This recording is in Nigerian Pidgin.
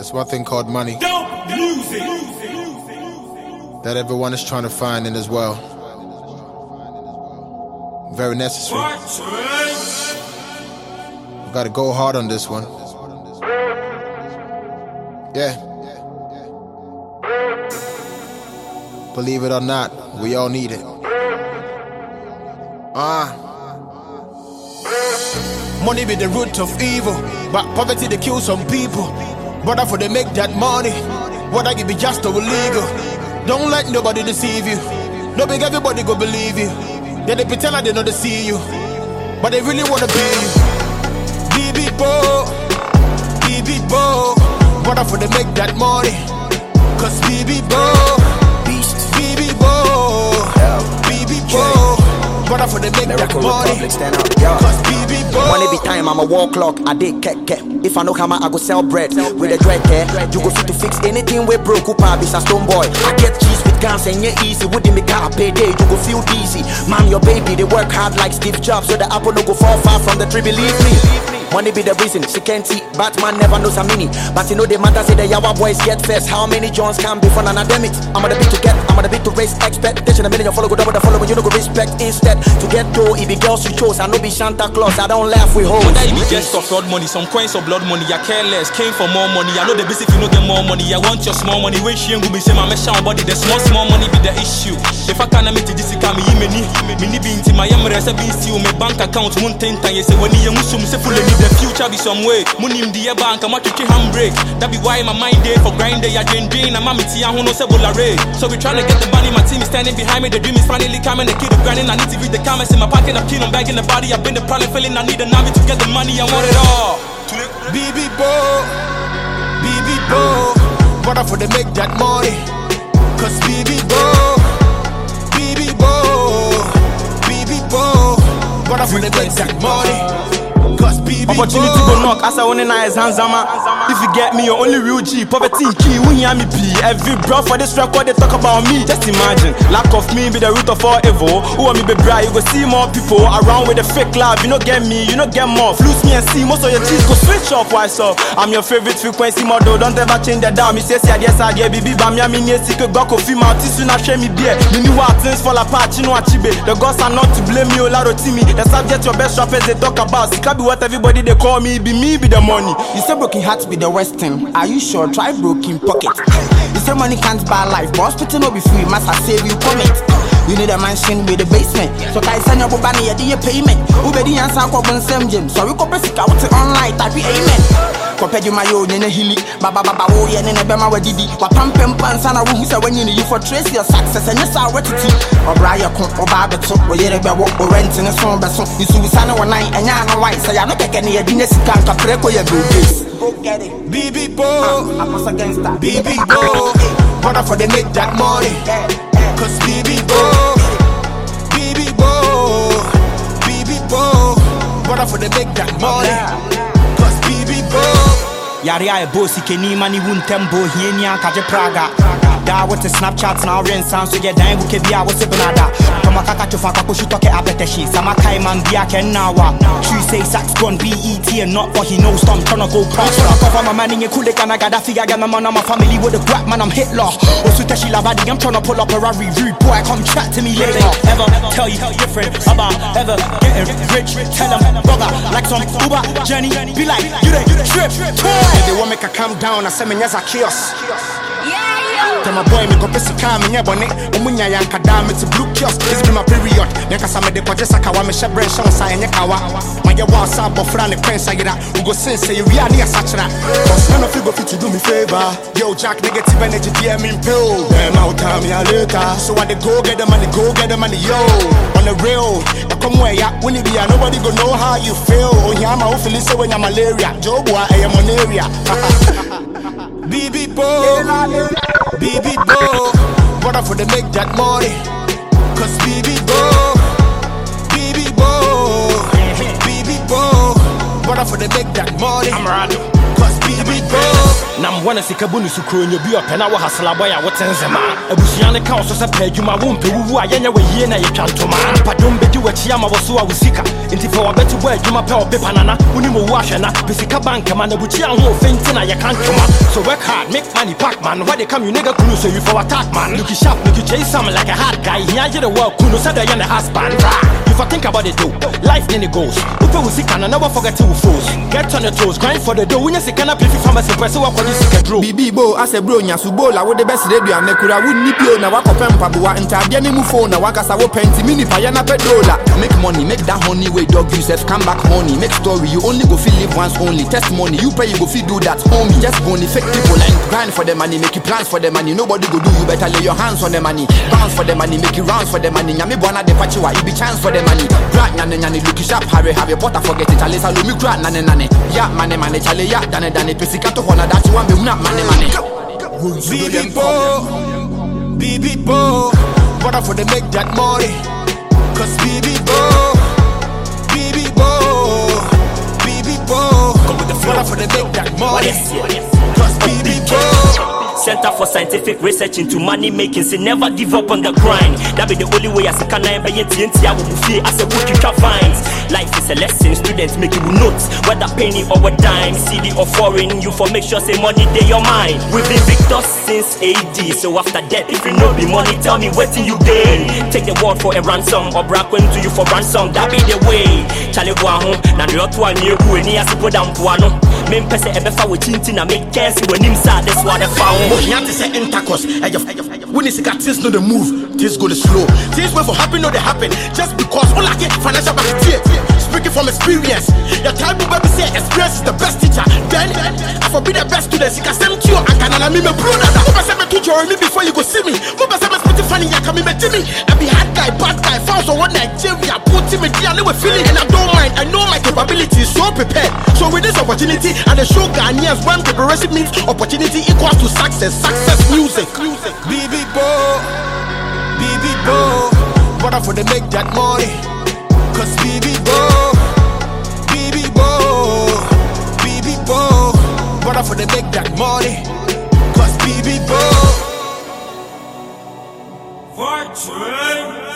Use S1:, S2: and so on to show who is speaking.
S1: There's one thing called money
S2: Dope music.
S1: that everyone is trying to find in this world. Very necessary. We gotta go hard on this one. Yeah. Believe it or not, we all need it. Ah. Money be the root of evil, but poverty they kill some people. Brother, for they make that money, what I give be just or illegal. Don't let nobody deceive you. No big everybody go believe you. Then they pretend like they know they see you, but they really wanna be you. BB Bo, BB Bo, brother, for they make that money. Cause BB Bo, BB Bo, BB Bo, brother, for they make that
S3: Miracle
S1: money.
S3: Republic, stand up, yo.
S1: Cause BB Bo,
S3: Money be time, I'm a wall clock. I did keke. If I know hammer, I go sell bread with a dread care. You go fit to fix anything we broke. Upa be a stone boy. I get cheese with guns and yeah easy. Wouldn't me car pay day. You go feel dizzy. Mom, your baby, they work hard like Steve Jobs. So the apple no go fall far from the tree. Believe me. Money be the reason she can't see. Batman never knows a mini. But you know the matter say the Yawa boys get first. How many Johns can be from an academic? I'm on the beat to get, I'm on the beat to raise expectation. A million follow go double the follow when you no go respect instead. To get dough, it be girls you chose. I know be Santa Claus. I don't laugh with hoes.
S4: Whether it be just of fraud money, some coins or blood money, I care less. Came for more money. I know the basic if you no get more money. I want your small money. When she ain't go be say my mesh body, the small small money be the issue. If I can't meet this come me many many be into my yammer as a be see my bank account moon ten times. Say when you musum say full of the future be some way. Money in the bank, I'm at handbrake. That be why my mind day for grind day. I drain drain. I'm a tea and who knows about So we trying to get the money. My team is standing behind me. The dream is finally coming. The kid of grinding. I need to read the comments in my pocket. I'm keen on bagging the body. I've been the problem feeling. I need a nami to get the money. I want it all.
S1: BB Bo, BB Bo, brother for they make that money. Cause BB Bo, BB Bo, BB Bo, brother for they make that money. Cause BB
S4: Opportunity go knock as I want na zanzama. If you get me, your only real G. Poverty in key, we hear me P. Every bro for this record they talk about me. Just imagine, lack of me be the root of all evil. Who want me be bra? You go see more people around with the fake love. You no get me, you no get more. Flus me and see most of your cheese go switch off. Why so? I'm your favorite frequency model. Don't ever change the dial. Me say see yes I get baby. Bam ya me near sick go coffee mouth. Tisu na share me beer. Me knew what things fall apart. You know what chibe. The gods are not to blame me. Olaro Timmy. The subject your best rappers they talk about. Sika be what everybody they call me. Be me be the money.
S5: You say broken heart be the worst thing. Are you sure? Try broken pocket. You say money can't buy life, but hospital no be free. Must I save you commit? You need a mansion with a basement. So I send your bobani a day payment. Ubedi and Sanko Ben Sam Jim. So we go basic out online. Type amen. Kopedi my own in a hilly. Baba baba oh yeah nene bema wa didi. Wa pam pam pan sana wo hu say when you need you for trace your success and yes I what it Obra ya kon oba beto. Wo yere be wo o rent in so be so. You su sana one night and ya no white. Say ya no keke ne ya di ne sika nka preko ya go days. Go get it.
S1: BB Bo,
S5: I'm a gangster.
S1: BB Bo, brother for they make that money. Cause BB Bo, BB Bo, BB Bo, brother for they make that money. Cause BB Bo.
S4: yare a ɛbɔ sikani ma ne wu ntɛm bɔ hiani ankagye praga daa wote snapchat na worensa nso yɛ dan buka bi a wose benada tɔma kaka tofa kakɔhyi tɔkɛ abɛtɛhye sama kae man bia kɛnnawa True say sax gone BET and not for he knows I'm tryna go prosper Cover my man in your cool can I got figure get my man on my family with a guap man I'm Hitler Osu Teshi Lavadi I'm tryna pull up a Rari rude boy come chat to me later Ever tell you different about ever getting rich Tell them brother like some Uber Jenny be like you they trip
S6: They want make a calm down, I say me nyas a chaos. Tell my boy me go pesi car me nyɛ bɔne ɔmo nya yɛ nkada me te blue kiosk this be my period ne nkasa me de kɔgye sakawa mehyɛ brɛ nhyɛ wo sa ɛnyɛ kawa mayɛ wɔ sa abɔfra ne kwen sa yera we go sen sɛ yɛwie a ne yɛsakyera cause none of you go fit to do me favor yo jack negative energy deɛ me mpill damn out time me a later so I dey go get the money go get the money yo on the real ɛkɔm wɔ ɛya wo ne bia nobody go know how you feel ohia ma wo fili sɛ woanya malaria joboa ɛyɛ monaria
S1: BB Bo, BB Bo, brother for they make that money. Cause BB Bo, BB Bo, BB Bo, brother for they make that money.
S4: I'm Rado
S1: Cause BB Bo,
S4: nam wɔne sika bu ne sukuro nyɛ bi ɔpɛ na wɔ haselabɔ a wote nzema abusua ne ka wo so sɛ pɛ adwuma wompɛ wuwu a yɛnyɛ wɔyie na yɛtwa ntoma nipadom bɛdi w'akyi ama wɔ so a wo sika enti fɛ wɔbɛte bɔ adwuma pɛ ɔpepa nana wonim owu ahwɛ na pɛ sika bankama na bukyia ho ɔfɛ nti na yɛka ntoma so work hard make money pack man why they come you nigga kunu so you for attack man look you sharp look you chase some like a hard guy here you the world kunu said that you're the husband Rah. if I think about it though life in it goes upe wo sika na never forget to foes get on your toes grind for the dough when you sika na pifi pharmacy press wa kwaji sika draw
S2: biribi bo asɛ bro nyasubo la wode bɛsrɛ aduane kora wonni bio na woakɔpɛ mpaboa ntadeɛ ne mu phone na woakasa wo pɛnti me nipa yɛ na pɛ dola make money make that honey wey dog you sef come back honey make story you only go fit live once only testimony you pray you go fit do that homie just bony fake people and grind for the money make you plans for the money nobody go do you better lay your hands on the money bounce for the money make you rounds for the money nyame bɔna de pachiwa it be chance for the money bra nyane nyane look you sharp hurry have your butter forget it chale salomi kura nane nane ya mane mane chale ya dane dane pesika to hɔ na dakye wa mehuna mane mane
S1: BB Bo, BB Bo, what up for they make that money? Cause BB Bo, BB Bo, BB Bo, what up for they make that money? Cause BB Bo.
S7: Center for Scientific Research into Money Making. Say never give up on the grind. That be the only way as a can I be TNT. I will feel as a book you can find. Life is a lesson, students make you notes. Whether penny or a dime, CD or foreign, you for make sure say money they your mind. We've been victors since AD. So after that, if you know be money, tell me what you gain. Take the word for a ransom or brack when to you for ransom. That be the way. Charlie Guaho, na the other one you who any as put down Puano. Men pese ebefa with chintin and make cares when him sad. That's what I found.
S1: ohia te sɛ intercourse ɛyɛ wone sika things no dey move things go dey slow things wey for happen no dey happen just because olake financial back tie speaking from experience your time bo bɛbi sɛ experience is the best teacher then i for be the best student sika sɛm tio ankanana mi mɛ bro nada mo bɛ sɛ mɛ to jɔrɔ mi before you go see me mo bɛ sɛ mɛ spiti fani yaka mi mɛ ti mi i be hard guy bad guy fouls on one nigeria put me dia ne wɛ feeling and i don't mind i know my capabilities so prepared so with this opportunity i dey show ghanaians when preparation means opportunity equals to success success music. BB Bo, BB Bo, what up for they make that money? Cause BB Bo, BB Bo, BB Bo, what up for they make that money? Cause BB Bo.
S8: Fortune.